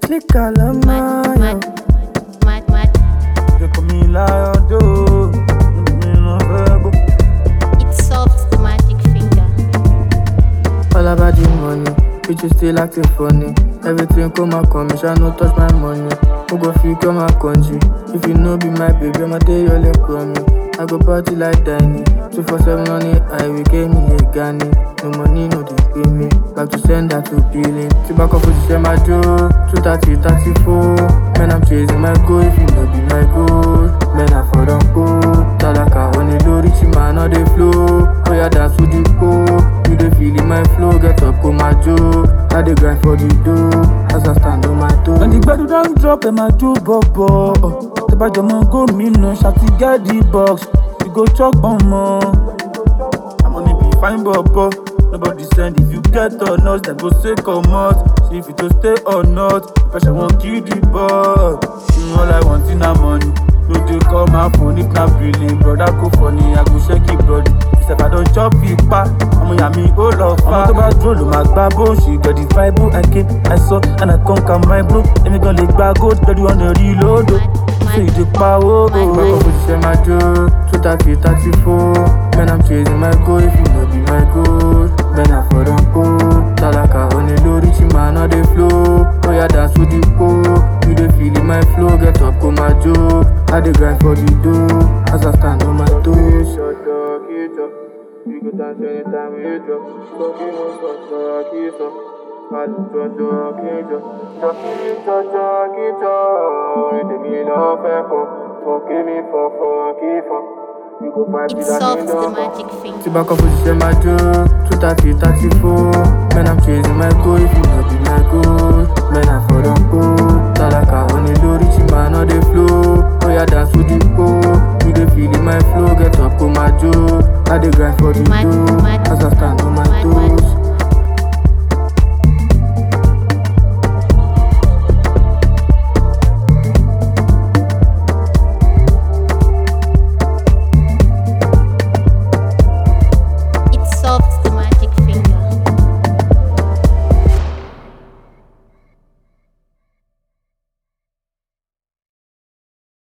Click Alama, Mad, mad, mad. They call me Lion, though. Me no verbal. It's soft, the magic finger. All about the money, bitches still acting funny. Everything come my commission, no touch my money. Who go fit come my country? If you know be my baby, I'ma tell you all they call me. I go party like Danny. Two for seven on it, I will get me a Ghani. No money, no they pay me. Back to send that to billing. See back up position my door. 230, 34. Man, I'm chasing my goal. If you know be my goal. Man, I for don't go. Talaka on the low, rich man, on the flow. Oh yeah, dance with the pole. You dey feel in my flow, get up on my joe. I dey grind for the dough, as I stand on my toe. When the gbedu don drop, ẹ máa jó bọ̀bọ̀. Tẹ́bàjọ́ mọ gómìnà ṣàti get the box, you go chop ọmọ. Àmọ́ níbi fine bọ̀bọ̀, nobody send if you get or not, dem go say comot. See if you to stay or not, pressure wan kill the ball. You all I want na money, no dey call my phone if na billing. Brother go funny, I go shake it body. Sef I don chop ipa, ọmọ ìyá mi ó lọ fa. Ọmọ tó bá dúró ló máa gbá bó ṣe get the vibe I came, I saw and I conquer my bro. Èmi gan lè gba gold lórí ọ̀nà rí lódò. Ṣé ìdí pawó? Back up position my door, 230, 34. Man, I'm chasing my goal, if you know be my goal. Man, I for don't go. Talaka on the low, rich man, on the flow. Oh yeah, dance with the pole. You dey feel in my flow, get up on my joe. I dey grind for the dough, as I stand on my toes. Shut up, get up. We go dance anytime we drop. So give us some shot, kiss up. Àlùjọjọ kíjọ, jọkíjọjọ kíjọ, orin tèmi lọ fẹ́ kọ, fọ́nkí mi fọ́fọ́ kí fọ́. You go fight It's with that soft, the number. magic finger. See back up position my door, 230, 34. Man, I'm chasing my goal, if you know be my goal. Man, I for don't go. Talaka on the low, rich man on the flow. Oh yeah, dance with the pole. You dey feel in my flow, get up on my joe. I dey grind for the Mad, dough, mad. as I stand on my